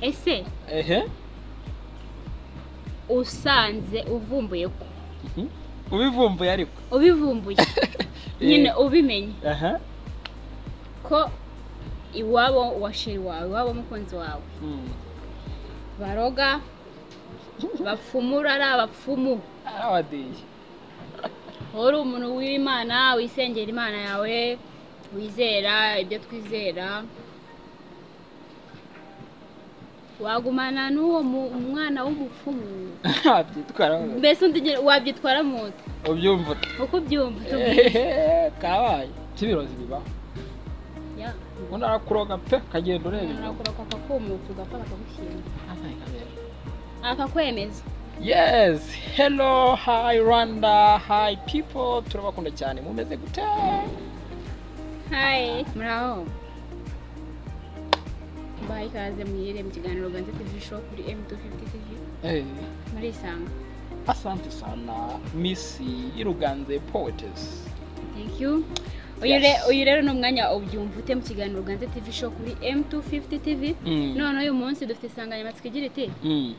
ese ehe usanze uvumbuye ko ubivumbuye ariko ubivumbuye nyine ubimenye aha ko iwabo wa sheri wawe iwabo mukunzi wawe Mm. baroga bapfumura ari abapfumu abadiye wowe uri umuntu w'imana wisengera imana yawe wizera ibyo twizera wagumana n'uwo mu- mwana w'umupfumu byitwaraho mbese undi wabyitwara mu nda ubyumva ute? uko ubyumva tubwire Ehehe, kabaye cy'ibirozi bibaho Ya. undi arakuroga pe ukagenda ureba inyuma arakuroka akakumutsa ugapfa bakagushyira akakwemeza yes hello hi rwanda hi people turabakunda cyane mumeze gute hayi muri aho mbaha ikaze mwirire mu kiganiro ganze tivi shopu kuri emu tu fifuti tivi Eh, muri isanga asante sana misi iruganze poetess thank you uyu Yes. re- uyu rero ni umwanya ubyumva ute mu kiganiro ganze tivi shopu kuri emu tu fifuti tivi Mm. none uyu munsi dufite insanganyamatsiko igira iti Mm.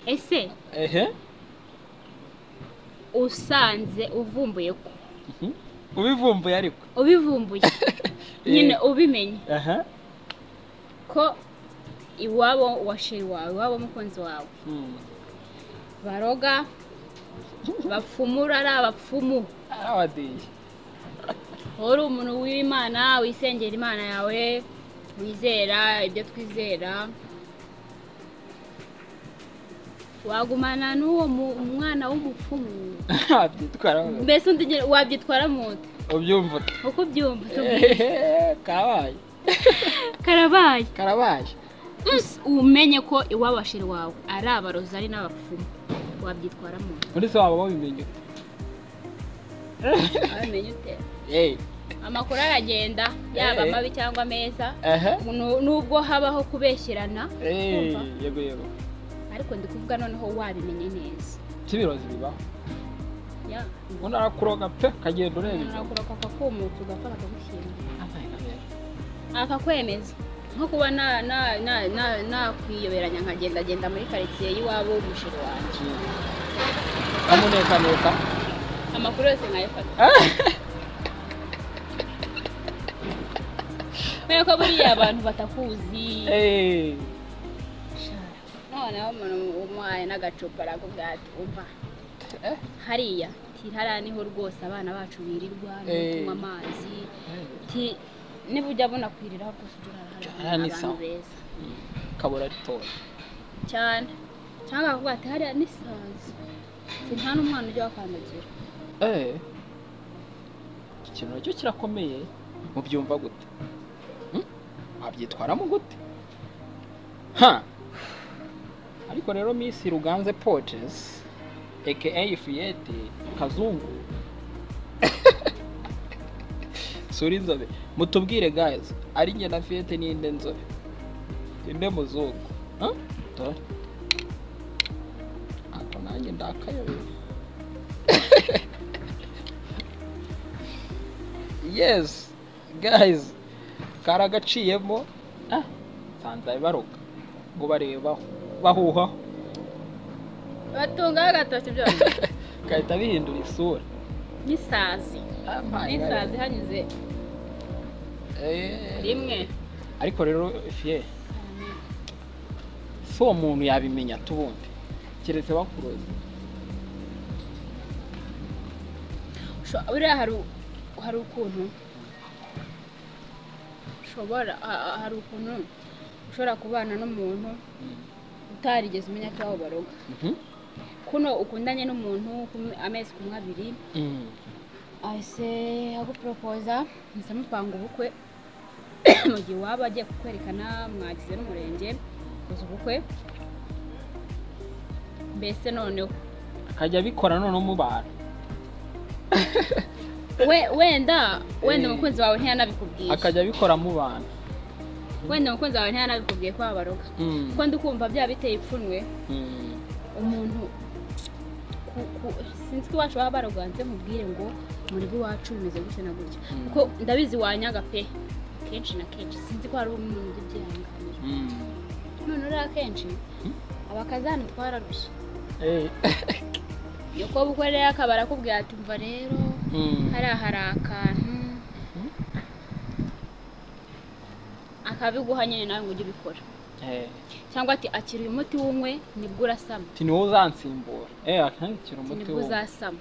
ese ehe usanze uvumbuye ko Mhm. ubivumbuye ariko ubivumbuye nyine ubimenye aha ko iwabo wa sheri wawe iwabo mukunzi wawe Mm. baroga bapfumura ari abapfumu abadiye wowe uri umuntu w'imana wisengera imana yawe wizera ibyo twizera wagumana n'uwo mu- mwana w'umupfumu byitwaraho mbese undi wabyitwara mu nda ubyumva ute? uko ubyumva tubwire Ehehe, kabaye karabaye karabaye Usi, umenye ko iwabashiri wawe ari abarozi ari n'abapfumu wabyitwara mu nda muri se waba wabimenye wamenye ute Eh, amakuru aragenda yaba mabi cyangwa meza aha Nu- nubwo habaho kubeshyerana Eh, Kumva. yego yego ariko ndi kuvuga noneho wabimenye neza cy'ibirozi bibaho Ya. undi arakuroga pe ukagenda ureba inyuma arakuroka akakumutsa ugapfa bakagushyira akakwemeza nko kuba na- na- na- na- nakwiyoberanya nkagendagenda muri karitsiye y'iwabo w'umusheri wanjye amunekaneka amakuru yose nkayafata kubera ko buriya abantu batakuzi Eh, noneho umuntu umuhaye n'agacupa arakubwira ati umva eh, hariya ti hariya niho rwose abana bacu birirwa niho Eh. tunywa amazi ti niba ujya bunakwiriraho rwose ujye urara Hariya ni hari abantu sawa. beza kabura ritoya cyane cyangwa bakavuga ati hariya ni sazi Ati, nta n'umwana ujya wakandagira Eh, iki kintu nacyo kirakomeye mubyumva gute Hmm? wabyitwaramo gute ha ariko rero misi ruganze potes aka fiyete kazungu sura inzobe mutubwire guys ari njye na fiyete n'inde nzobe inde muzungu Huh? Dore. ako nanjye ndakayobewe yes guys karagaciyemo ah nsanze baroga ngo bareba bahuha batungaho agatoki byose gahita bihindura isura ni sazi Ah, my ni God. sazi hanyuze Eh, rimwe ariko rero fiye si uwo muntu yabimenya tubundi keretse bakuroze Sho- buriya hari u- hari ukuntu ushobora ha- ha- hari ukuntu ushobora kubana n'umuntu utarigeze umenya ko aho baroga Mhm. kuno ukundanye n'umuntu kumwe- amezi kumwe abiri Mm. ahise aguporopoza musa mupanga ubukwe mu gihe waba agiye kukwerekana mwagize n'umurenge ukoze ubukwe mbese noneho akajya abikora none mu bantu we wenda wenda Eh. umukunzi wawe ntiyanabikubwiye akajya abikora mu bantu wenda umukunzi wawe ntiyanabikubwiye ko wabaroga Mm. kuko ndi kumva byaba biteye ipfunwe Mm. umuntu ku- ku- sinzi ko iwacu baba baraganze mubwire ngo muri iwacu bimeze gutya na gutya Mm. kuko ndabizi wanyaga pe kenshi na kenshi sinzi ko hari umuntu ujya ubyihanganira Mm. none uriya kenshi Hmm? abakazana twararushye Eh. iyo kuba ukoreye akabara akubwira ati umva rero Mm. hariya hari akantu Hmm? akabiguha nyine nawe ngo ujye ubikora Eh. cyangwa ati akira uyu muti w'umwe nibwo urasama Ati ni wowe uzansimbura eh akanakira ati umuti nibwo wowe uzasama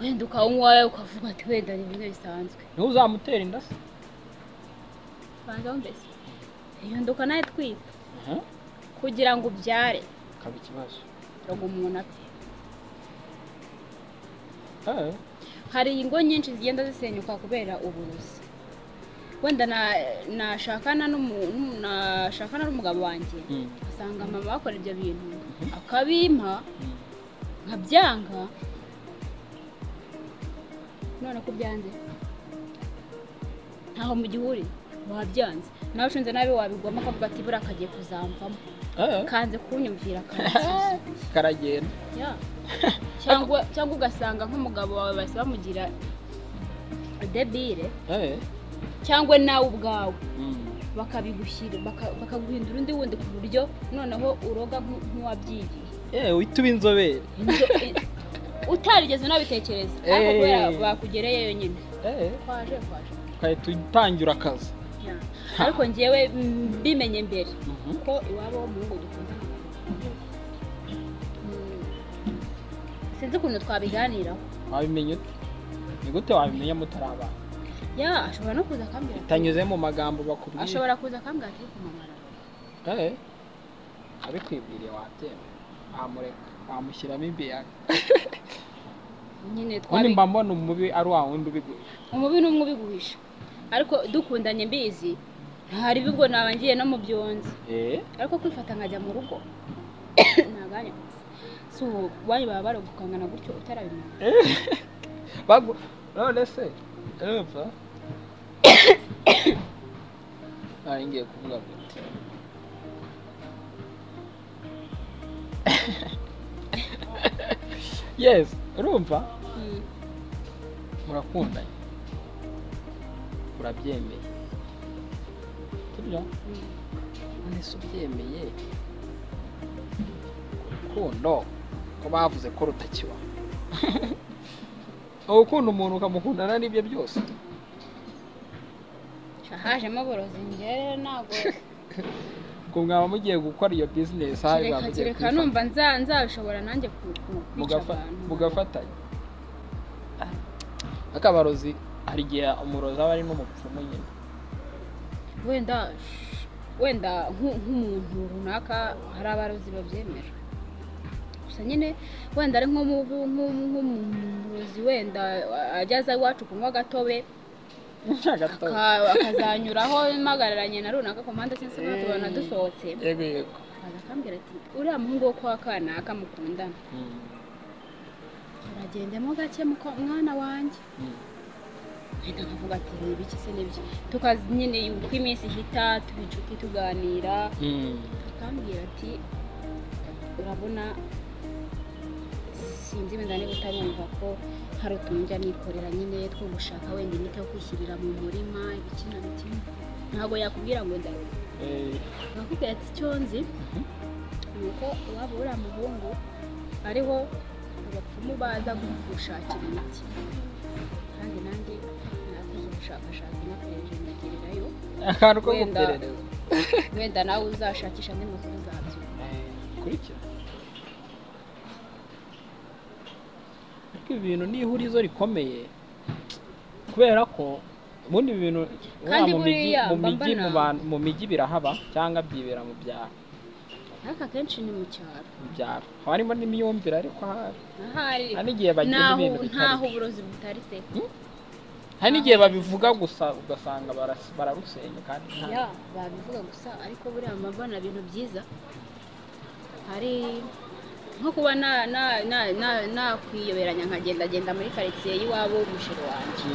wenda ukawunywa wowe ukavuga ati wenda ni bimwe bisanzwe ni wowe uzamutera inda se banza mbese iyo nduka nawe twita Eh? kugira ngo ubyare akaba ikibazo kugira ngo umuntu apfe Eh. hari ingo nyinshi zigenda zisenyuka kubera uburozi wenda na- nashakana n'umu- n'umu- nashakana n'umugabo wanjye Mm. asanga mama bakora ibyo bintu akabimpa nkabyanga none ko ubyanze ntaho mu gihuri wabyanze nawe ucunze nabi wabigwamo akavuga ati buriya kagiye kuzamvamo Eh. kanze kunyumvira akansubiza karagenda Yeah. cyangwa cyangwa ugasanga nk'umugabo wawe bahise bamugira debire Eh. cyangwa nawe ubwawe Mm. bakabigushyira baka- bakaguhindura undi wundi ku buryo noneho uroga nku- nk'uwabyigiye Eh, uhita uba inzobere Inzo- i- utarigeze unabitekereza ariko Eh. kubera bakugereyeyo nyine Eh. kwaje kwaje ukahita utangira akazi Yeah. ariko ngewe mm, mbimenye mbere Mhm. ko iwabo wo mu rugo dukundana Mm. sinzi ukuntu twabiganiraho wabimenya ute ni gute wabimenya mutari abantu ya ashobora no kuza akambwira ati- bitanyuze mu magambo bakubwira ashobora kuza akambwira ati kumamara Eh. abikwibwiriye watemba wamureka wamushyiramo imbiyaga nyine ubundi twabi mba mbona umubi ari wa wundi ubiguye umubi n'umwe ubiguhisha ariko dukundanye mbizi hari ubwo naba ngiye no mu byonzi Eh. ariko kwifata nkajya mu rugo ntaganya si ubu wanyu baba baragukangana gutyo utarabimenya Bagu... none se urumva nari ngiye kuvuga gute yes urumva Mm. murakundanye urabyemeye turya Mm. none se ubyemeye urukundo ko bavuze ko rutakiba ukunda umuntu ukamukundana n'ibyo byose hajemo uburozi njyewe ntabwo ubwo mwaba mugiye gukora iyo bizinesi aha mwaba kereka mugiye kereka kuyifata. numva nza- nzabishobora nanjye ku- ku- kwica Mugafa- abantu mugafatanya akabarozi hari igihe umurozi aba ari n'umupfumu nyine wenda wenda nk'u- nk'umuntu runaka hari abarozi babyemera gusa nyine wenda ari nk'umu- nk'u- nk'umurozi wenda ageze iwacu kunywa agatobe gato aka- akazanyuraho mpagararanye na runaka ku mpande cyangwa se natwe tubona dusohotse yego yego akaza akambwira ati uriya muhungu wo kwa kanaka mukundana Mm, uragendemo gake muko- mwana wanjye mm. mpita nkavuga ati ni ibiki se n'ibiki tukazi nyine uko iminsi ihita tuba inshuti tuganira Mm, akambwira ati urabona sinzi wenda niba utarumva ko hari utuntu njya nikorera nyine two gushaka wenda imiti yo kwishyirira mu murima ibiki na biki ntabwo yakubwira ngo ndaruha eh, nakubwira ati icyo nzi ni uko waba uri umuhungu ariho abapfumu baza gushakira imiti kandi nanjye nakoze ubushakashatsi nakoresheje ndagirirayo akantu ko Wenda. guperereza wenda nawe uzashakisha andi makuru zabyo Eh, kurikira ariko ibi bintu ni ihurizo rikomeye kubera ko ubundi ibi bintu Kandi mu migi buriya mu mba migi mu mbona- bantu mu migi birahaba cyangwa byibera mu byaro ariko akenshi ni mu cyaro mu byaro haba harimo n'imyumvire ariko ahari ahari hari n'igihe bagira ntaho ibintu ntaho bitari uburozi butaritse hari n'igihe babivuga gusa ugasanga baras- bararusenya kandi nta ya babivuga gusa ariko buriya mba mbona ibintu byiza hari nko kuba na- na- na- na- nakwiyoberanya nkagendagenda muri karitsiye y'iwabo w'umusheri wanjye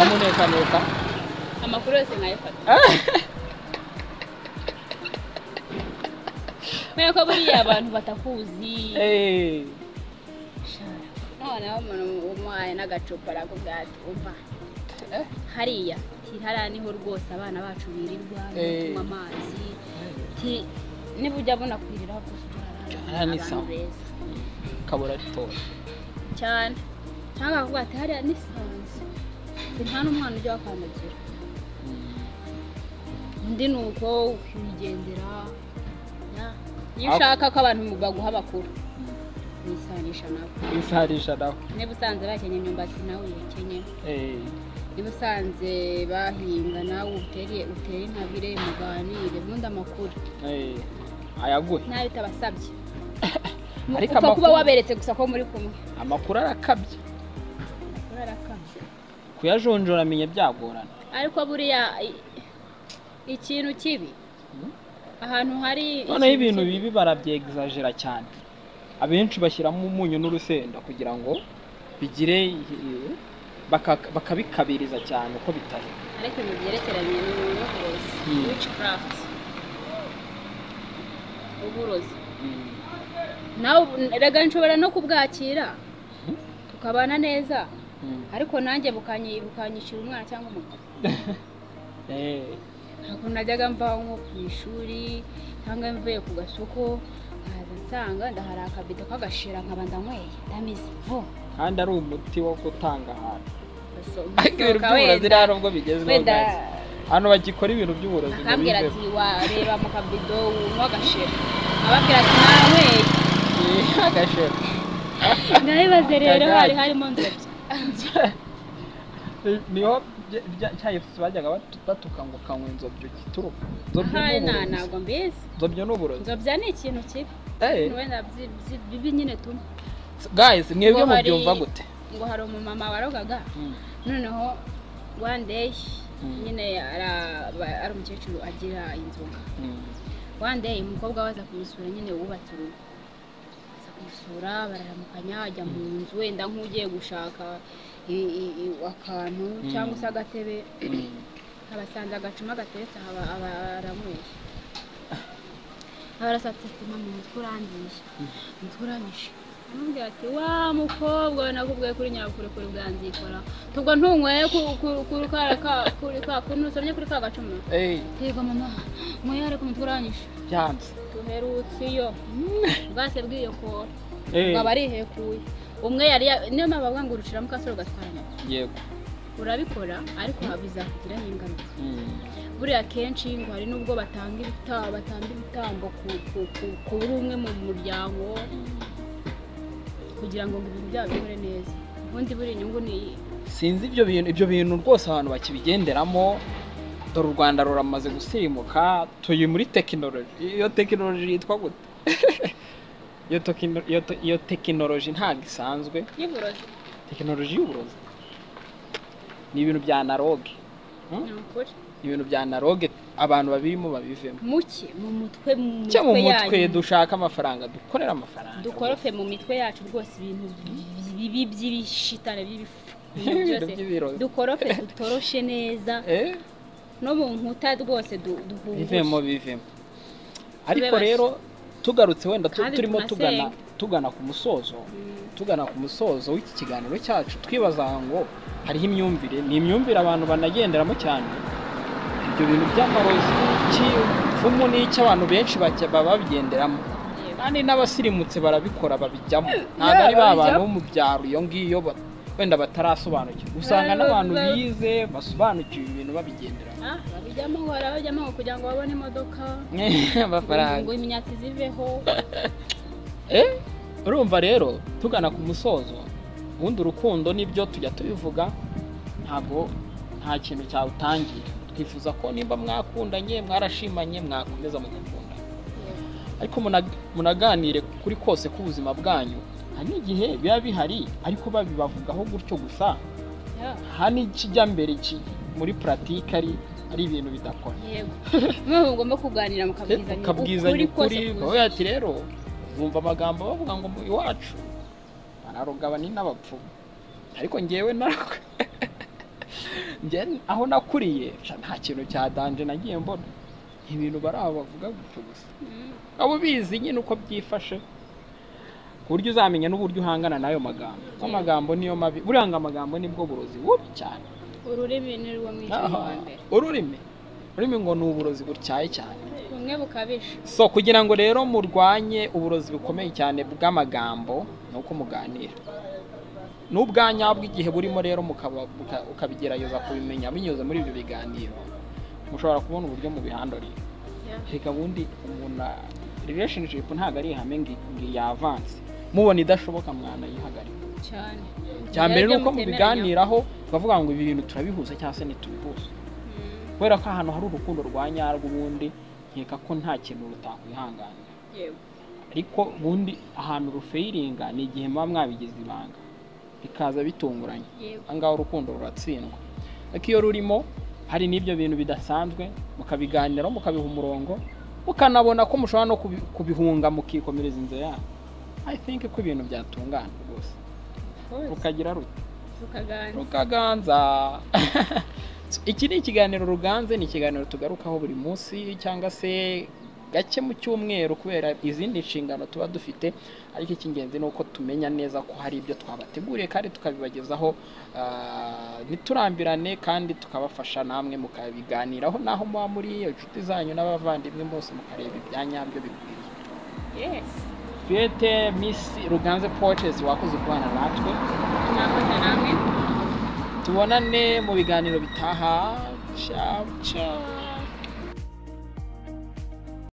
amunekaneka amakuru yose nkayafata kubera ko buriya abantu batakuzi eee noneho umuntu umuhaye n'agacupa arakubwira ati umva hariya hariya niho rwose abana bacu birirwa Eh. tunywa amazi Ti- niba ujya abona kwiriraho gusa Hariya ni sawa. beza kabura ritoya cyane cyangwa bakavuga ati hariya ni sanzu Ti, nta n'umwana ujya wakandagira undi ni uko ukigendera Ya. niyo Ab- ushaka ko abantu baguha bakuru nisanisha nawe isaharisha nawe niba usanze bakenye imyumbati nawe uyikenye eee niba usanze bahinga nawe utere utere intabire muganire ubundi amakuru eee ayaguhe nayo utabasabye Ariko upfa kuba amakuru- waberetse gusa ko muri kumwe amakuru arakabye Amakuru arakamye. kuyajonjora amenya byagorana ariko buriya i- ikintu kibi Mm. ahantu hari noneho ikintu ibintu kibi- bibi barabyegizajira cyane abenshi bashyiramo umunyu n'urusenda kugira ngo bigire eh, baka- bakabikabiriza cyane uko bitari ariko ibintu byerekeranye n'uburozi Mm. witchcraft uburozi nawe ubu- erega nshobora no kubwakira tukabana neza ariko nanjye bukanyi- bukanyishyura umwana cyangwa umugabo Eh, ntabwo najyaga mva nko ku ishuri cyangwa mvuye ku gasoko nkaza nsanga ndahara akabido k'agashira nkaba ndanyweye ndamize bo kandi ari umuti wo gutanga ahantu Gaso- ariko ibintu nsohoka by'uburozi wenda- nta nubwo bigezweho wenda guys. hano bagikora ibintu by'uburozi ngo akambwira biveho. ati wareba mu kabido unywa agashira ababwira ati nanyweye Eh, agasheru ndabibaze rero Kagari. hari harimo nzobya Eh, niho bya- bya- cya Efeso bajyaga batu- batuka ngo kanywa inzobyo gituruka inzobyo ahari ni nta uburozi. ntabwo mbizi inzobyo ni uburozi nzobya ni ikintu kibi Eh, wenda byi- byi- bibi nyine tunywa guys mwebwe Ngo hari- mubyumva gute ngo hari umumama warogaga noneho one day Mm. nyine ara- ba- ari umukecuru agira inzoga one day umukobwa we aza kumusura nyine wubatse urugo aza kumusura bararamukanya ajya mu nzu wenda nk'ugiye gushaka i- i- i- akantu Mm. cyangwa se agatebe Mm. abasanze agacuma gateretse aha aba- aba aranyweye abarasatse ati mama umutwe urangije umutwe urangije amubwira ati wa mukobwa we nakubwiye kuri nyabukorikori bwanzikora tubwo ntunyweye ku- ku- kuri ka- ka- kuri ka kuntu usomye kuri ka gacuma Eh, yego mama mwoye ariko umutwe urangije byanze duherutse iyo bwase bw'iyo kora Eh, ngo aba arihekuye umwe yari ya- niyo mpamvu bavuga ngo uruciramo ukasore ugatwara nyoko yego urabikora ariko bizakugiraho ingaruka Mm. buriya kenshi ngo hari n'ubwo batanga ibita- batanga ibitambo ku- ku- ku- ku buri umwe mu muryango Mm. kugira ngo ngo ibintu byabo bikore neza ubundi buri inyungu ni iyi sinzi ibyo bintu ibyo bintu rwose abantu bakibigenderamo dore u rwanda ruramaze gusimuka turi muri tekinoloji iyo tekinoloji yitwa gute iyo tekino- iyo te- iyo tekinoloji ntabwo isanzwe y'uburozi tekinoloji y'uburozi ni ibintu bya analoge Hmm? ni ukuri ni ibintu bya analoge abantu babirimo babivemo muke mu mutwe mu cyo mu mitwe mutwe yanyu. dushaka amafaranga dukorera amafaranga dukorope mu mitwe yacu rwose ibintu bibi by'ibishitane by'ibifu ibintu Ibintu byose by'ibirozi. dukorope dutoroshe neza Eh? no mu nkuta rwose du- bivemo duhungure bivemo ariko bashya. rero tugarutse wenda tu- Kandi turimo tugana tunasenga. tugana ku musozo tugana ku musozo w'iki kiganiro cyacu twibaza ngo hariho imyumvire ni imyumvire abantu banagenderamo cyane ibyo bintu by'amarozi cy'ipfumu n'icy'abantu benshi bajya- baba babigenderamo kandi n'abasirimutse barabikora babijyamo ntabwo ari ba bantu bo mu byaro iyo ngiyo ba- wenda batarasobanukirwa usanga Ba- n'abantu ba- bize basobanukiwe ibintu babigenderamo Ah, babijyamo ngo barabajyamo ngo kugira ngo babone imodoka amafaranga ngo imyatsi ziveho Eh, urumva rero tugana ku musozo ubundi urukundo nibyo tujya tubivuga ntabwo nta kintu cyawutangira twifuza ko nimba mwakundanye mwarashimanye mwakomeza mugakunda ariko muna- munaganire kuri kose k'ubuzima bwanyu hari n'igihe biba bihari ariko babibavugaho gutyo gusa Yeah. nta n'ikijya mbere ki- muri puratike ari ari ibintu bidakora yego mwebwe mugomba kuganira ukabwizanya mukabwizanya ukuri kose bavuga ati rero wumva amagambo bavuga ngo mu iwacu banaroga ni n'abapfumu ariko ngewe narako ngewe aho nakuriye sha, nta kintu cyadanje nagiye mbona ibintu bari aho bavuga gutyo gusa abo ubizi nyine uko byifashe ku buryo uzamenya n'uburyo uhangana n'ayo magambo kuko amagambo niyo mabi buriya ngo amagambo nibwo burozi bubi cyane ururimi ni rwo mwica wa mbere ururimi ururimi ngo ni uburozi butyaye cyane bumwe bukabije so kugira ngo rero murwanye uburozi bukomeye cyane bw'amagambo ni uko muganira n'ubwanyabwo igihe burimo rero mukaba- buka- ukabigerageza kubimenya binyuze muri ibyo biganiro mushobora kubona uburyo mubihandurira reka bundi umuntu a- relationship ntabwo ari ihame ngo ngo yavanse mubona idashoboka mwanayihagarika cyane cya mbere ni Nibyo uko mutemeranya. mubiganiraho bavuga ngo ibi bintu turabihuza cyangwa se ntitubihuza Mm, kubera ko ahantu hari urukundo rwa nyarwo ubundi nkeka ko nta kintu rutakwihanganira yego ariko ubundi ahantu rufayiringa ni igihe muba mwabigize ibanga bikaza bitunguranye yego ahangaha urukundo ruratsindwa ariko iyo rurimo hari n'ibyo bintu bidasanzwe mukabiganiraho mukabiha umurongo mukanabona ko mushobora no kubi- kubihunga mukikomereza inzira yanyu i think ko ibintu byatungana rwose rwose rukagira ruti rukaganira rukaganza iki ni ikiganiro ruganze ni ikiganiro tugarukaho buri munsi cyangwa se gake mu cyumweru kubera izindi nshingano tuba dufite ariko icy'ingenzi ni uko tumenya neza ko hari ibyo twabateguriye kandi tukabibagezaho ah, ntiturambirane kandi tukabafasha namwe mukabiganiraho n'aho muba muri inshuti zanyu n'abavandimwe bose mukareba ibyanyabyo bikwiriye yesi fiyete misi ruganze pocesi wakoze kubana natwe nakoze namwe tubonane mu biganiro bitaha ciao ciao